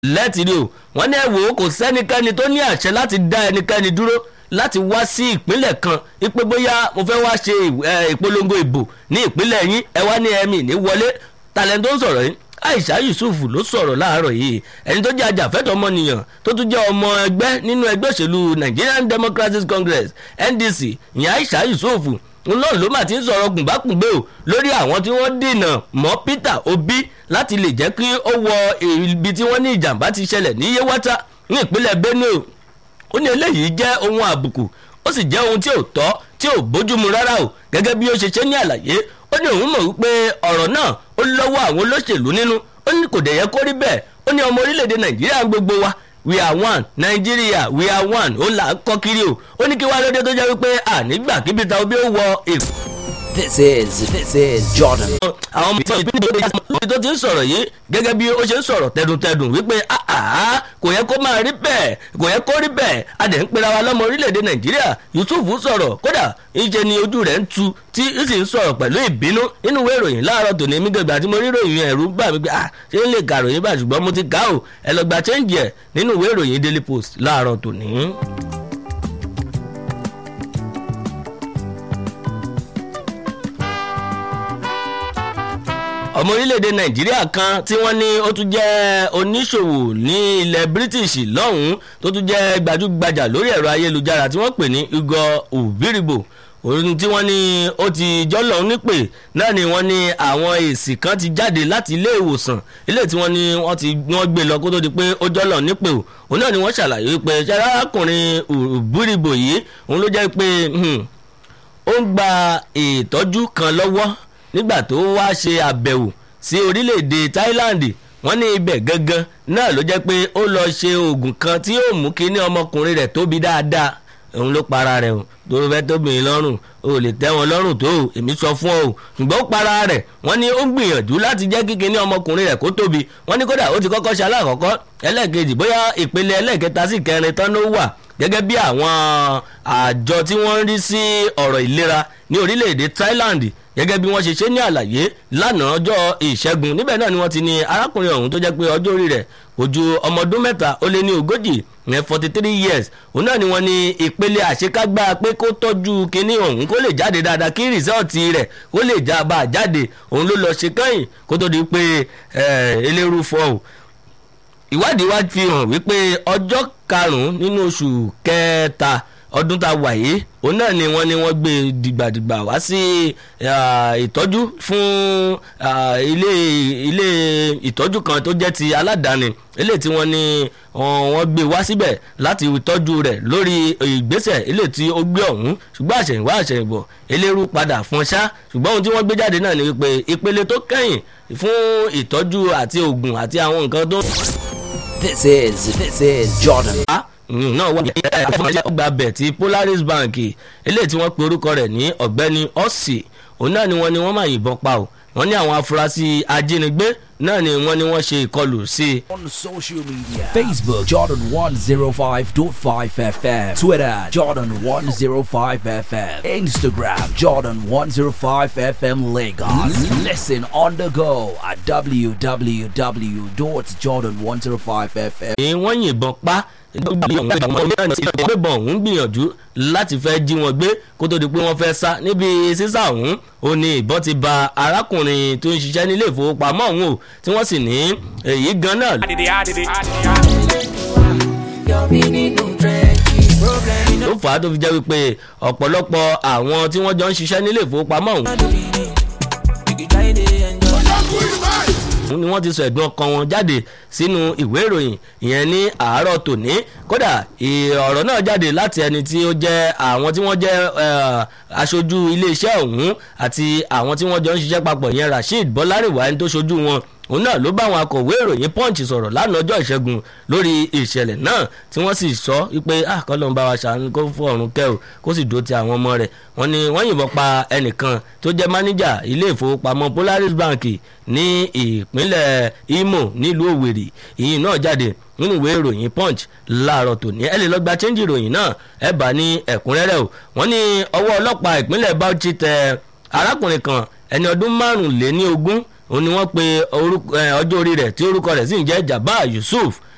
lẹ́tìrí o wọ́n ní ẹ̀wò kò sẹ́nikẹ́ni tó ní àṣẹ láti dá ẹnikẹ́ni dúró láti wá sí ìpínlẹ̀ kan ipe bóyá mo fẹ́ wá ṣe ìpolongo ìbò ní ìpínlẹ̀ yín ẹ wá ní ẹ̀mí ní wọlé talẹ̀ tó ń sọ̀rọ̀ yìí aisha yusuf ló sọ̀rọ̀ láàárọ̀ yìí ẹni tó jẹ́ ajàfẹ́tọ̀ ọmọnìyàn tó tún jẹ́ ọmọ ẹgbẹ́ nínú ẹgbẹ́ òṣèlú nigerian democratic congress ndc ìyẹn aisha yusuf náà ló mà ti ń sọ̀rọ̀ gùnbákùngbé o lórí àwọn tí wọ́n dènà mọ́ peter obi láti lè jẹ́ kí ó wọ ibi tí wọ́n ní ìjàmbá ti ṣẹlẹ̀ ní yewata ní ìpínlẹ̀ benue ó ní eléyìí jẹ́ ohun àbùkù ó sì jẹ́ ohun tí ò tọ́ tí ò bójúmu rárá o gẹ́gẹ́ bí ó ṣe ṣe ní àlàyé ó ní òun mọ̀ wípé ọ̀rọ̀ náà ó lọ́wọ́ àwọn olóṣèlú nínú ó ní kò dẹ̀ yẹ kó rí bẹ́ẹ̀ ó ní ọmọ orílẹ̀-èdè nàìjíríà gbogbo wa we are one nàìjíríà we are one ó là ń kọ́ kiri o ó ní kí wá lóde tó jẹ́ wípé ànígbà kí peter obi ó wọ èkó. This is this is Jordan. àwọn ọmọ ìtàn ìpínlẹ̀ èdè tó ti ń sọ̀rọ̀ yìí gẹ́gẹ́ bí ó ṣe ń sọ̀rọ̀ tẹdùntẹdùn wípé àá kò yẹ kó máa rí bẹ́ẹ̀ kò yẹ kó rí bẹ́ẹ̀ a dẹ̀ ń pera wa lọ́mọ orílẹ̀-èdè nàìjíríà yusuf sọ̀rọ̀ kódà ìṣe ni ojú rẹ̀ ń tu tí ó sì ń sọ̀rọ̀ pẹ̀lú ìbínú nínú ìwé ìròyìn láàárọ̀ tòní mi gbẹ̀gbà tí mo rí ìròyìn ẹ̀rú bà mí pé à ṣé ń lè ka ìròyìn bá ṣùgbọ́n mo ti kà ó ẹ lọ gba chẹ́ǹjì ẹ̀ nínú ìwé ìròyìn daily post láàárọ̀ tòní. ọmọ orílẹ̀-èdè nàìjíríà kan tí wọ́n ní ó tún jẹ́ oníṣòwò ní ilẹ̀ british lọ́hùn-ún tó tún jẹ́ gbajúgbajà lórí ẹ̀rọ ayélujára tí wọ́n pè ní ugo ubiribo ohun tí wọ́n ní ó ti jọ́lọ̀ nípè náà ni wọ́n ní àwọn èsì kan ti jáde láti ilé ìwòsàn ilé tí wọ́n ní wọ́n ti wọ́n gbé lọ kó tó di pé ó jọ́lọ̀ nípè o òun náà ni wọ́n ṣàlàyé pé ṣarákùnrin ubiribo yìí òun ló jẹ́ pé ó ń gba ìtọ́jú kan lọ́wọ́ nígbà tó wá ṣe àbẹ̀wò sí orílẹ̀-èdè thailand wọ́n ní ibẹ̀ gangan náà ló jẹ́ pé ó lọ ṣe oògùn kan tí yóò mú kí ní ọmọkùnrin rẹ̀ tóbi dáadáa òun ló para rẹ̀ o tó fẹ́ tóbìnrin lọ́rùn o lè tẹ́ wọn lọ́rùn tó o èmi sọ fún ọ o ṣùgbọ́n ó para rẹ̀ wọ́n ní ó gbìyànjú láti jẹ́ kí kíní ọmọkùnrin rẹ̀ kó tóbi wọ́n ní kódà ó ti kọ́kọ́ ṣe aláàkọ́kọ́ ẹlẹ́ẹ̀kejì bóyá ìpele ẹlẹ́ẹ̀kẹta sí kẹrin tán ló wà gẹ́gẹ́ bí àwọn àjọ tí wọ́n ń rí sí ọ̀rọ̀ ìlera ní orílẹ̀-èdè thailand gẹ́gẹ́ bí wọ́n ṣe ṣe ní àlàyé lánàá ọjọ́ ìṣẹ́gun níbẹ̀ náà ni wọ́n ti ní arákùnrin ọ̀hún tó jẹ́ pé ọjọ́ orí rẹ̀ kò ju ọmọ ọdún mẹ́ta ó lé ní ogójì ìyẹn forty three years òun náà ni wọ́n ní ìpele àṣekágbá pé kó tọ́jú kinní ọ̀hún kó lè jáde dáadáa kí rìsọ́ọ̀tì rẹ̀ kó lè já bá a jáde òun ló lọ ṣe kẹ́yìn kó tó di pé eléru fọ́ ò ìwádìí wá fi hàn wípé ọjọ́ karùn-ún nínú oṣù kẹta ọdún tá a wà yìí òun náà ni wọ́n ní wọ́n gbé dìgbàdìgbà wá sí ìtọ́jú fún ilé ilé ìtọ́jú kan tó jẹ́ ti aládàáni ilé tí wọ́n ní wọ́n gbé wá síbẹ̀ láti tọ́jú rẹ̀ lórí ìgbésẹ̀ ilé tí ó gbé ọ̀hún ṣùgbọ́n àṣẹ̀yìnwá àṣẹ̀yìnbọ̀ eléru padà fún ṣá ṣùgbọ́n ohun tí wọ́n gbé jáde náà ni wípé ìpele tó kẹ́yìn fún ìtọ́jú àti oògùn àti àwọn nǹkan tó. This is this is Jordan. náà wà ní ọgbà bẹ̀ tí polaris bank eléyìí tí wọ́n pe orúkọ rẹ̀ ní ọ̀gbẹ́ni ọ̀sì òun náà ni wọ́n ní wọ́n máa yìnbọn pa o wọ́n ní àwọn afurasí ajínigbé náà ni wọ́n ní wọ́n ṣe ìkọlù sí i. On social media Facebook Jordan 105.5 FM Twitter Jordan 105 FM Instagram Jordan 105 FM Lagos Listen on the go at www.jordan105fm ni wọ́n yìnbọn pa gbẹ̀bọ̀n ọ̀hún gbìyànjú láti fẹ́ jí wọn gbé kó tó di pé wọ́n fẹ́ sá níbi sísá ọ̀hún ó ní ìbọn ti ba arákùnrin tó ń ṣiṣẹ́ nílé ìfowópamọ́ ọ̀hún o tí wọ́n sì ní èyí gan náà. ló fà á tó fi jẹ́ wípé ọ̀pọ̀lọpọ̀ àwọn tí wọ́n jọ ń ṣiṣẹ́ nílé ìfowópamọ́ ọ̀hún ni wọ́n ti sọ ẹ̀dùn ọkàn wọn jáde sínú ìwé ìròyìn ìyẹn ní àárọ̀ tòní kódà ọ̀rọ̀ náà jáde láti ẹni tí ó jẹ́ àwọn tí wọ́n jẹ́ aṣojú iléeṣẹ́ ọ̀hún àti àwọn tí wọ́n jọ ń ṣiṣẹ́ papọ̀ ìyẹn rasheed bọ́lárìwá ẹni tó ṣojú wọn òun náà ló bá àwọn akọ̀wé ìròyìn punch sọ̀rọ̀ lánàá ọjọ́ ìṣẹ́gun lórí ìṣẹ̀lẹ̀ náà tí wọ́n sì sọ wípé àkọlọ́n bá wa ṣàánú kó fún ọ̀run kẹ́ ò kó sì dúró ti àwọn ọmọ rẹ̀ wọ́n ní wọ́n yìnbọn pa ẹnìkan tó jẹ́ máníjà ilé ìfowópamọ́ polaris bank ní ìpínlẹ̀ imo nílùú òwèrè ìyìn náà jáde nínú ìwé ìròyìn punch láàárọ̀ tòní ẹ lè lọ gba chẹ́ńjì ìròyìn náà ẹ bá ní ẹ̀kúnrẹ́rẹ́ o wọ́n ní ọwọ́ ọlọ́pàá ìpínlẹ̀ bauchi tẹ arákùnrin kan ẹni ọdún márùnléní ogún òun ni wọ́n pe ọjọ́ orí rẹ̀ tí orúkọ rẹ̀ sì ń jẹ́ jabba yusuf